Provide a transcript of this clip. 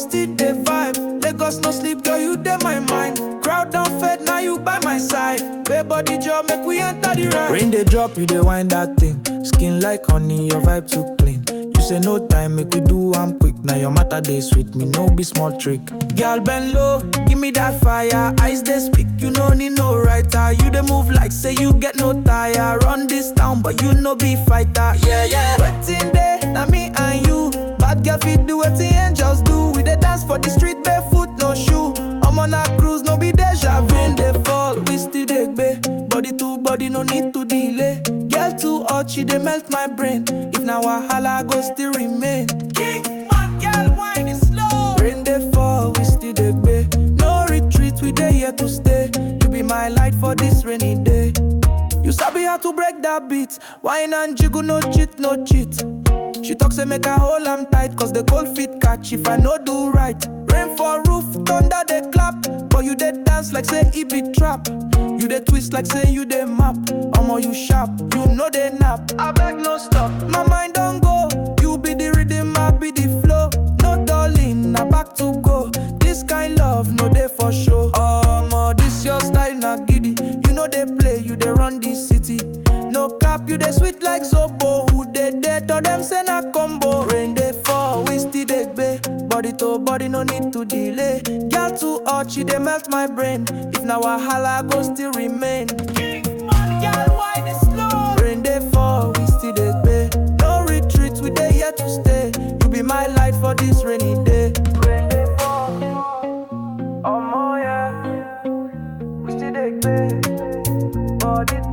still dey vibe. Lagos no sleep, girl, you dey my mind. Crowd don fed, now you by my side. Babe body job, make we enter the ride. Rain dey drop, you dey wind that thing. Skin like honey, your vibe too clean. You say no time, make we do am quick. Now your matter dey sweet me, no be small trick. Girl bend low, give me that fire. Eyes dey speak, you no need no writer. You dey move like say you get no tire. Run this town, but you no be fighter. Yeah yeah. Waiting there, now me and you. Bad girl fit do wetin angels do. We dey dance for the street barefoot, no shoe. I'm on a cruise, no be deja vu. Rain dey fall, we still dey gbe. Body to body, no need to delay. Girl too hot, she dey melt my brain. If na wahala, go still remain. King man, girl, wine is slow. Rain dey fall, we still dey gbe. No retreat, we dey here to stay. You be my light for this rainy day. You sabi how to break that beat. Wine and jiggle, no cheat, no cheat. She talk say make I hold am tight, cause the cold feet catch if I no do right. Rain for roof, thunder they clap, but you dey dance like say it be trap. You dey twist like say you dey map. Omo you sharp, you know they nap. I beg no stop, my mind don't go. You be the rhythm, I be the flow. No darling, na back to go. This kind love, no dey for show. Omo, this your style, na giddy. You know they play, you dey run this city. No cap, you dey sweet like Zobo. Who dey there? Tell them say na combo. Rain dey fall, we still dey gbe. Body to body, no need to delay. Girl too hot, she dey melt my brain. If na wahala, go still remain. Girl, why dey slow? Rain dey fall, we still dey gbe. No retreat, we dey here to stay. You be my light for this rainy day. Rain dey fall, omo yeah. We still dey gbe. Body